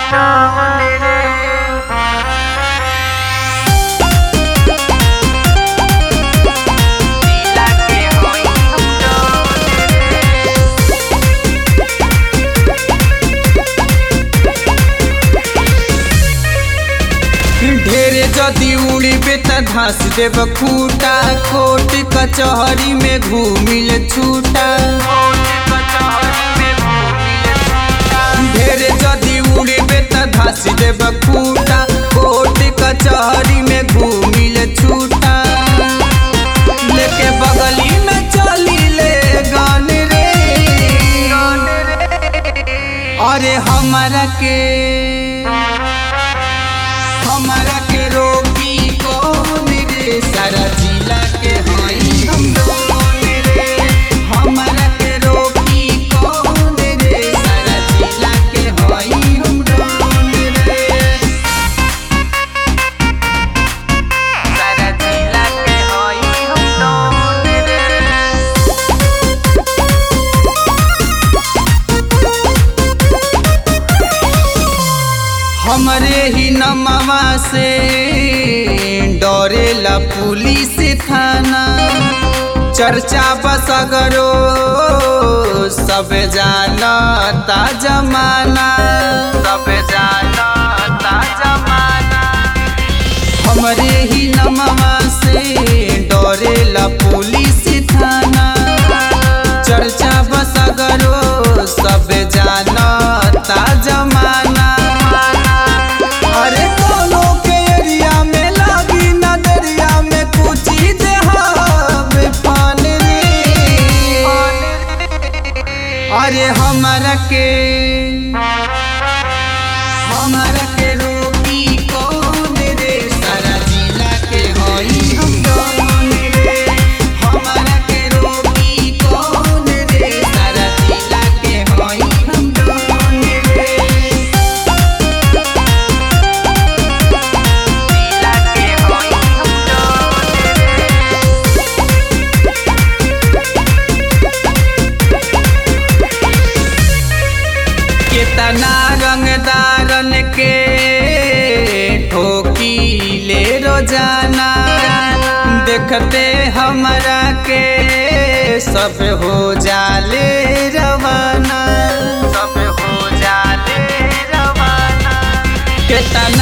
ढेरे जदी उड़ीबे त धस देब खूटा कोट कचहरी में घूमिल छूटा ढेरे जदी उड़ीबे त धस देब खूटा कोट कचहरी में घूमिल छूटा लेके बगली में चली ले गान रे अरे हमारा के हमारा के रोकी कौन रे सारा जिला के हई हम कौन रे हमारा के रोकी कौन रे सारा जिला के हई हम कौन रे सारा जिला के हई हम कौन रे हमरे ही नमवा से डरेला पुलिस थाना चर्चा बसगरो सब जानता जमाना सब जानता जमाना हमरे ही नमवा से डरेला पुलिस थाना चर्चा बसगरो सब जानता जमाना अरे कोनो के एरिया में लागी न दरिया में कुची देहाब पान रे अरे हमारा के हमारा के रोकी कौन रे सारा जिला के हई हम कौन रे हमारा के रोकी कौन रे सारा जिला के हई हम कौन रे जिला के हई हम कौन रे कितना रंगदारन के ठोकी ले रोजाना देखते हमरा के सब हो जाले रवाना सब हो जाले रवाना कितना